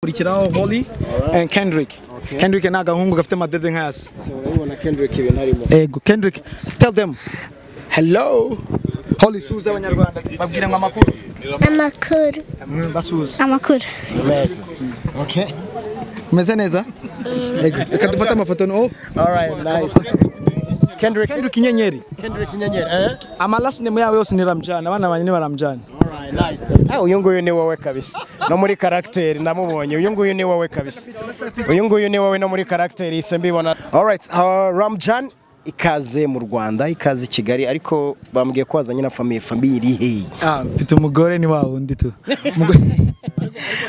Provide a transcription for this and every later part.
kurikiraho Holly and Kendrick Kendrick ni agahungu gafite amadede nk'ayasi So urabibona Kendrick ibintu arimo. ego Kendrick tell them hello Holly suza abanyarwanda babwire ngo amakuru Amakuru. Mm, basuza Amakuru. Neza. okay umeze neza ego reka dufate amafoto no oh, All right, nice. Kendrick Kendrick inyenyeri Kendrick Nyenyeri. Eh? ama last name yabo yose ni Ramjane abana banjye ni Baramjane All right, nice. Ah, uyu nguyu ni wowe kabisa. No muri karakter namubonye. Uyu nguyu ni wowe kabisa. Uyu nguyu ni wowe no muri karakter ise mbibona. All right, uh, Ramjan ikaze mu Rwanda, ikaze i Kigali ariko bambwiye ko wazanye na famille famille hey. ah mfite umugore ni wa wundi tu Umugore-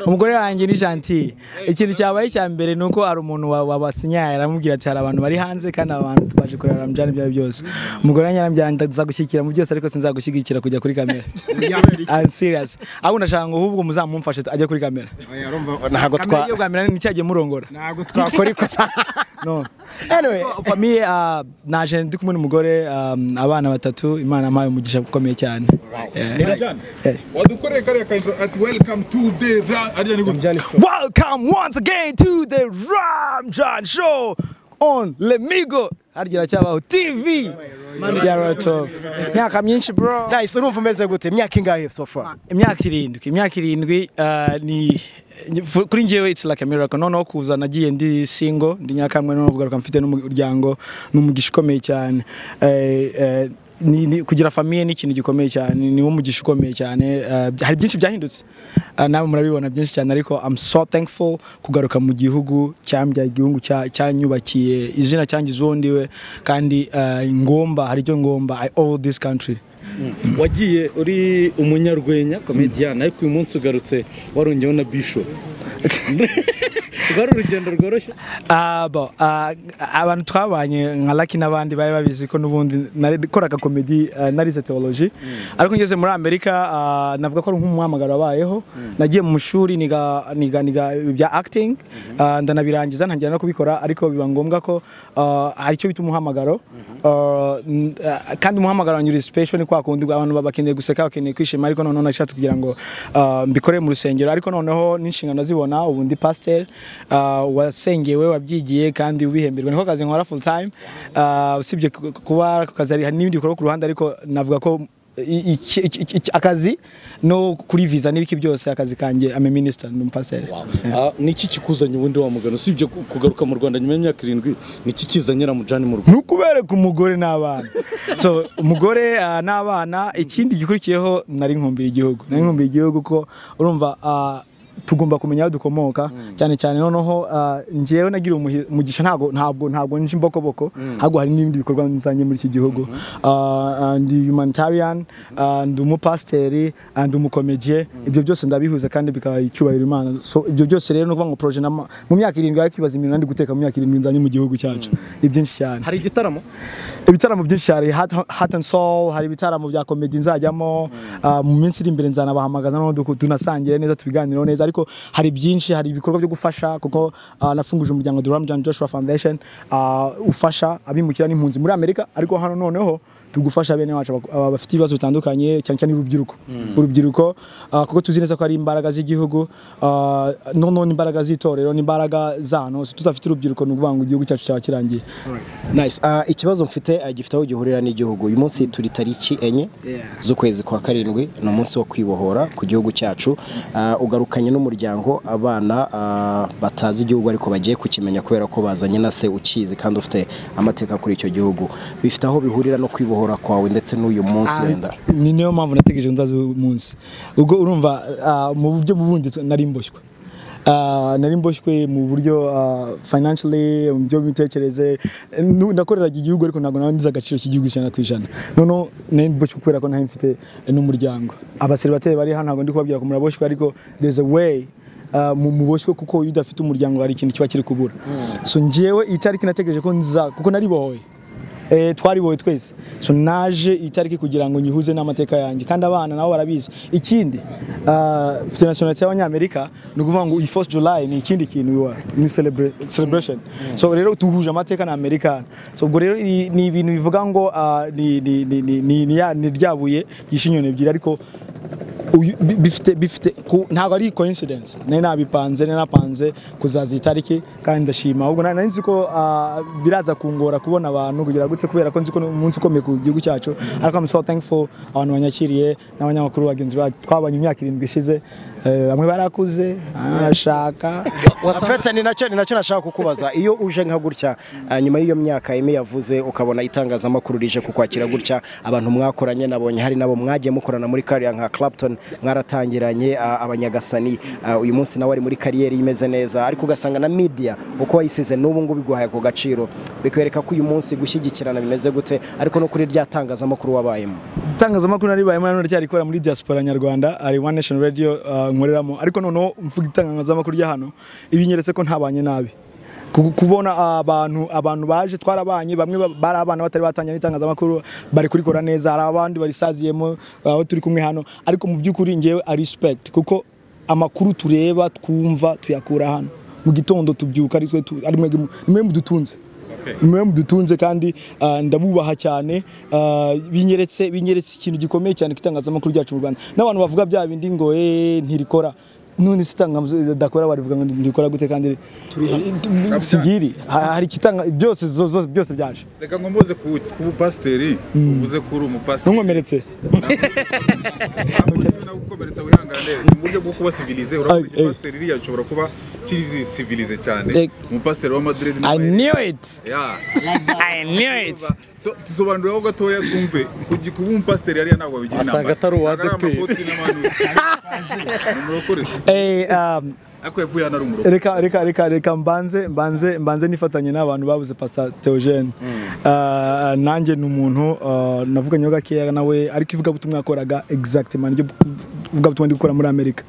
umugore wanjye ni gentille ikintu cyabaye icya mbere ni uko hari umuntu wa- wabasinyaye aramubwira ati hari abantu bari hanze kandi aba bantu twaje kureba ramjani ibyo ari byo byose umugore wanjye arambwira ngo nzagushyigikira mu byose ariko sinzagushyigikira kujya kuri kamera I'm serious ahubwo ndashaka ngo ahubwo muzamumfashe ajya kuri kamera Ntago kamera iyo twa bwa mbere ni cyagiye murongora ntago twakora ikosa. no Anyway, famiye naje ndi kumwe n'umugore um, abana batatu imana ampaye umugisha ukomeye cyane Yeah. Ramjan, Eh. wadukoreye kariya ka intro ati welcome to the ra ariya ni gute Welcome once again to the Ramjan Show on Lemigo harya cyabaho TV ya Rotov imyaka myinshi bro nice urumva umeze gute? Imyaka ingahe so far? imyaka irindwi imyaka irindwi uh, ni kuri njyewe it's like a miracle noneho kuza nagiye ndi single ndi nyakamwe noneho kugaruka mfite n'umuryango ni umugisha ukomeye cyane Eh, eh, ni, ni, kugira famiye ni ikintu gikomeye cyane ni wo mugisha ukomeye cyane Eh, hari byinshi byahindutse uh, nawe murabibona byinshi cyane ariko I'm so thankful kugaruka mu gihugu cyambyaye igihugu cya- cyanyubakiye izina cyangize uwo ndiwe kandi eh, ngomba hari icyo ngomba I owe this country wagiye uri umunyarwenya komediyani ariko uyu munsi ugarutse warungeho na bisho rwari urugendo rworoshye Ah, bo, ah, abantu twabanye nka Lucky n'abandi bari babizi ko n'ubundi nakoraga komedi ah, narize teoloji ariko ngeze muri amerika ah, navuga ko ari nk'umuhamagaro wabayeho nagiye mu ishuri niga niga niga ibya acting ah, ndanabirangiza ntangira no kubikora ariko biba ngombwa ko ah, hari icyo bita umuhamagaro Ah, n- ah, kandi umuhamagaro wanjye uri special ni kwa kundi abantu baba bakeneye guseka bakeneye kwishima ariko noneho nashatse kugira ngo ah, mbikore mu rusengero ariko noneho n'inshingano zibona ubu ndi pasiteri wasengewe wabyigiye kandi ubihemberwa niko kazi nkora full time Ah, usibye ku- ku- kuba ako kazi hari hari n'ibindi bikorwa ku ruhande ariko navuga ko i- iki- iki- iki- iki- akazi no kuri visa n'ibiki byose akazi kanjye ame minisita ni umupasiteri Ah, niki kikuzanye ubundi wa mugano usibye ku- kugaruka mu rwanda nyuma y'imyaka irindwi niki kizanye ramujani mu rwanda ni ukubereka umugore n'abana so umugore ah, n'abana ikindi gikurikiyeho nari nkumbiye igihugu nari nkumbiye igihugu ko urumva ah, tugomba kumenya aho dukomoka cyane cyane noneho ah, njyewe nagira umuhi- umugisha ntabwo ntabwo ntabwo nje imbokoboko ahubwo hari n'ibindi bikorwa nzanye muri iki gihugu Ah, ah, ndi humanitarian ah, ndi umupasiteri ah, ndi umukomediye ibyo byose ndabihuza kandi bikaba icyubahiro imana so ibyo byose rero ni ukuvuga ngo proje nama- mu myaka irindwi ariko ibaza imirimo ndi guteka mu myaka irindwi nzanye mu gihugu cyacu ni byinshi cyane hari igitaramo ibitaramo byinshi cyane Heart- heart and soul hari ibitaramo bya komedi nzajyamo ah, mu minsi iri imbere nzanabahamagaza noneho duku- tunasangire neza tubiganireho neza ariko hari byinshi hari ibikorwa byo gufasha kuko ah, nafunguje umuryango The Ramjan Joshua Foundation ah, ufasha abimukira n'impunzi muri Amerika ariko hano noneho tugufasha bene wacu abak- aba- bafite ibibazo bitandukanye cyane cyane urubyiruko urubyiruko ah, kuko tuzi neza ko ari imbaraga z'igihugu ah, noneho n'imbaraga z'itorero n'imbaraga za hano hose tutafite urubyiruko ni ukuvuga ngo igihugu cyacu cyaba kirangiye Nice. Ah, ikibazo mfite ah, gifite aho gihurira n'igihugu. Uyu munsi turi tariki enye z'ukwezi kwa karindwi, ni umunsi wo kwibohora ku gihugu cyacu. Ah, ugarukanye n'umuryango abana ah, batazi igihugu ariko bagiye kukimenya kubera ko bazanye na se ukizi kandi ufite amateka kuri icyo gihugu. Bifite aho bihurira no kwibohora kwawe ndetse n'uyu munsi wenda. ni niyo mpamvu nategereje nzaza uyu munsi ubwo urumva ah, mu buryo bundi tu- nari mboshywe Ah, nari mboshywe mu buryo ah, financially mu buryo bw'imitekerereze Nu- nakoreraga igihugu ariko ntabwo naba nzi agaciro k'igihugu ijana ku ijana noneho nari mboshywe kubera ko ntari mfite n'umuryango abaseribateri bari hano ntabwo ndi kubabwira ko muraboshywe ariko there's a way Uh, mu muboshywe kuko iyo udafite umuryango hari ikintu kiba kiri kubura so njyewe iyi tariki nategereje ko nza kuko naribohoye eh, twaribohoye twese so naje iyi tariki kugira ngo nyihuze n'amateka yanjye kandi abana nabo barabizi ikindi uh, mfite nationality y'abanyamerika ni ukuvuga ngo iyi 4th July ni ikindi kintu biba ni celebra- celebration so rero duhuje amateka na americana so ubwo rero iyi- ni ibintu bivuga ngo ah, ni ni ni ni ni ni- ni ryabuye gishinyoni ebyiri ariko uyu bi- bifite bifite ku- ntabwo ari coincidence nari nabipanze nari napanze kuzaza iyi tariki kandi ndashima ahubwo na- nari nzi ko ah, biraza kungora kubona abantu kugira gute kubera ko nzi ko ni umunsi ukomeye ku gihugu cyacu ariko I'm so thankful abantu banyakiriye n'abanyamakuru bagenzi bacu twabanye imyaka irindwi ishize eh, bamwe barakuze barashaka afurete ni nacyo ni nacyo nashaka kukubaza iyo uje nka gutya ah, nyuma y'iyo myaka ime yavuze ukabona itangazamakuru rije kukwakira gutya abantu mwakoranye nabonye hari nabo mwagiye mukorana muri kariya nka Clapton mwaratangiranye ah, abanyagasani ah, uyu munsi nawe ari muri kariyeri imeze neza ariko ugasanga na media uko wayisize n'ubu ngubu iguhaye ako gaciro bikwereka ko uyu munsi gushyigikirana bimeze gute ariko no kuri rya tangazamakuru wabayemo itangazamakuru naribayemo nanone ryarikora muri diaspora nyarwanda ari one nation radio uh, nkoreramo ariko noneho mvuga itangazamakuru rya hano ibinyeretse ko ntabanye nabi Ku- kubona abantu abantu baje twarabanye bamwe ba- bari abana batari batangira n'itangazamakuru bari kurikora neza hari abandi barisaziyemo uh, aho turi kumwe hano ariko mu by'ukuri ngewe a respect kuko amakuru tureba twumva tuyakura hano mu gitondo tubyuka ari twe tu- ari mwe mwe mudutunze mwe mudutunze kandi ah, ndabubaha cyane ah, binyeretse binyeretse ikintu gikomeye cyane ku itangazamakuru ryacu mu Rwanda n'abantu bavuga bya bindi ngo eh, ntirikora none se itangazamakuru dakora barivuga ngo ntirikora gute kandi sigiri ha- hari ikitanga byose zo- zo- byose byaje reka ngo mbuze ku ku bupasiteri uvuze ko uri umupasiteri ntunkomeretse nagukomeretsa wihangane ni uburyo bwo kuba civilize urabona Ay, ay. igipasiteri iriya gishobora kuba kiri civilize cyane Eh. umupasiteri wa madrid I knew it I knew it tusobanuriraho gatoya twumve kugi- kuba umupasiteri hariya ntabwo bigira inama Asanga atari uwa ADP. ni umurokore Eh, um, ariko yapfuye hano ari umurokore reka reka reka reka mbanze mbanze mbanze nifatanye n'abantu babuze pastor Theogene Ah, nanjye ni umuntu ah, navuganyeho gakeya nawe ariko ivugabutumwa yakoraga exactement niryo ivugabutumwa ndi gukora muri amerika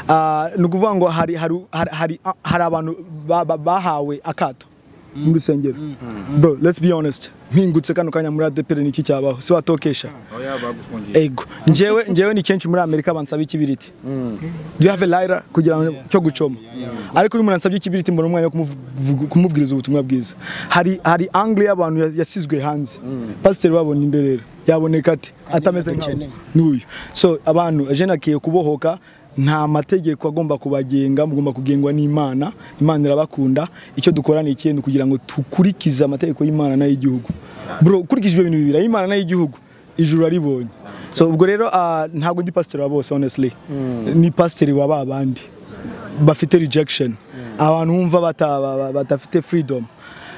Ah, ni ukuvuga ngo hari hari hari- hari hari abantu ba- ba- bahawe akato mu rusengero bro let's be honest mpingutse kano kanya muri adepere ni iki cyabaho si watokesha oya bagufungiye ego njyewe njyewe ni kenshi muri amerika bansaba ikibiriti do you have a lighter kugira ngo cyo gucoma ariko iyo umuntu ansabye ikibiriti mbona umwanya wo kumuvugu- kumubwiriza ubutumwa bwiza hari hari angle y'abantu yas- yasizwe hanze pasiteri wabo ni nderera yaboneka ate atameze nk'abo n'uyu so abantu jene agiye kubohoka nta mategeko agomba kubagenga mugomba kugengwa n'imana imana irabakunda icyo dukora ni ikintu kugira ngo dukurikize amategeko y'imana n'ay'igihugu bro ukurikije ibyo bintu bibiri ay'imana n'ay'igihugu ijuru aribonye so ubwo rero ah, ntabwo ndi pasiteri wa bose honestly ni pasiteri wa ba bandi bafite rejection abantu wumva bata- ba- ba- badafite freedom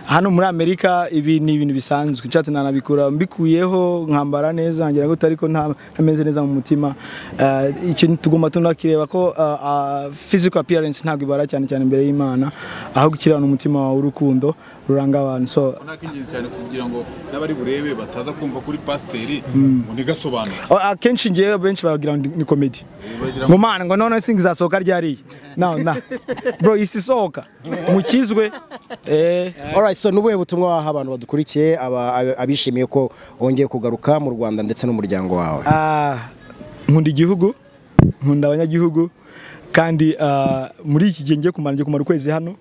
hano muri amerika ibi ni ibintu bisanzwe nshatse nanabikura mbikuyeho nkambara neza ngira ngo ariko nta- ntameze neza mu mutima Ah, ikintu tugomba tunakireba ko ah, ah, physical appearance ntabwo ibara cyane cyane imbere y'imana ahubwo ikirana umutima wawe urukundo ruranga abantu so nak'ingenzi cyane kugira ngo n'abari burebe bataza kumva kuri pasiteri ngo ntigasobanure Oh, akenshi ngewe benshi bagira ngo ni komedi bagira ngo mana ngo none singi izasohoka ryariye na na bro isi isohoka mukizwe eh Alright, so nubuhe butumwa waha abantu badukurikiye aba- ab- abishimiye ko wongeye kugaruka mu Rwanda ndetse n'umuryango wawe Ah, nkunda igihugu nkunda abanyagihugu kandi ah, muri iki gihe ngiye kumara ngiye kumara ukwezi hano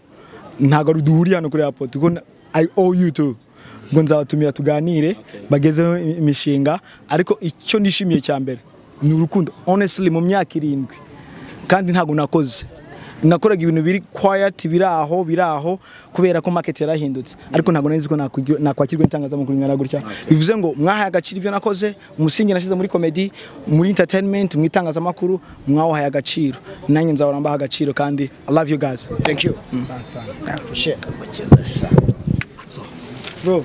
ntabwo ari- duhuriye hano kuri airport kuko na- I owe you too ngo nzabatumira tuganire bagezeho i- imishinga ariko icyo nishimiye cya mbere ni urukundo honestly mu myaka irindwi kandi ntabwo nakoze nakoraga ibintu biri quiet biri aho biri aho kubera ko market yarahindutse ariko ntabwo nari nzi ko nakwigira- nakwakirwa n'itangazamakuru ingana gutya bivuze ngo mwahaye agaciro ibyo nakoze umusingi nashyize muri comedy muri entertainment mu itangazamakuru mwawahaye agaciro nanjye nzahora mbaha agaciro kandi I love you guys thank you bro